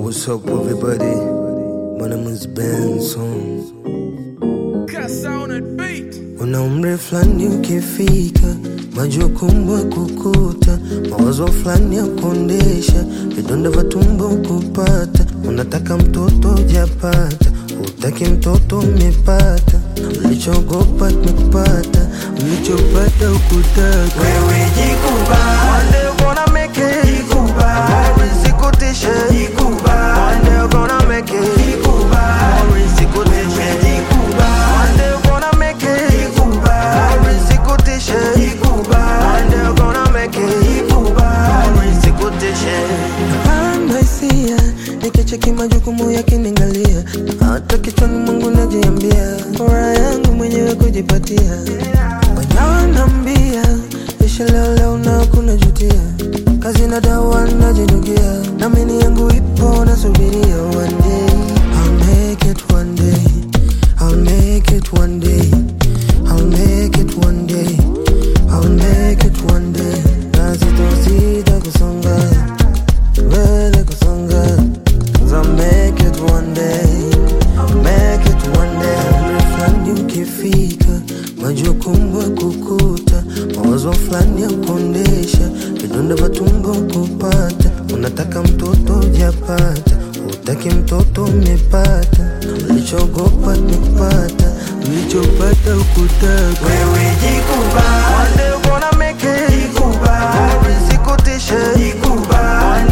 What's up, everybody? My name is Benson. Una umri fulani ukifika, majukumu kukuta, mawazo fulani ya kuondesha, vidonda vya tumbo kupata, unataka mtoto ujapata, utaki mtoto umepata, ulichogopa tumekupata, ulichopata ukutaka. Wewe jikubali. One day you gonna make it. Jikubali. Mapenzi kutishe. Jikubali. One day you gonna make it. Jikubali. Mapenzi kutishe. Wewe jikubali. One day you gonna make it. Jikubali. Mapenzi kutishe. Jikubali. One day you gonna make it. Jikubali. Mapenzi kutishe. Napanda hisia nikicheki majukumu yakiniangalia, hata kichwani mwangu najiambia, furaha yangu mwenyewe kujipatia. Wananiambia isha leo leo na kuna jutia, kazi na dawa najinugia, namini yangu ipo nasubiria. One day I'll make it, one day I'll make it, one day I'll make it, one day I'll make it, one day. Na sitosita kusonga mbele kusonga, 'cause I'll make it one day I'll make it one day. Umri fulani ukifika, majukumu ya kukuta, mawazo fulani ya kuondesha, vidonda vya tumbo kupata, unataka mtoto ujapata, utaki mtoto umepata, ulichogopa tumekupata, ulichopata ukutaka. Wewe jikubali. One day you gonna make it. Jikubali. Mapenzi kutishe. Jikubali. One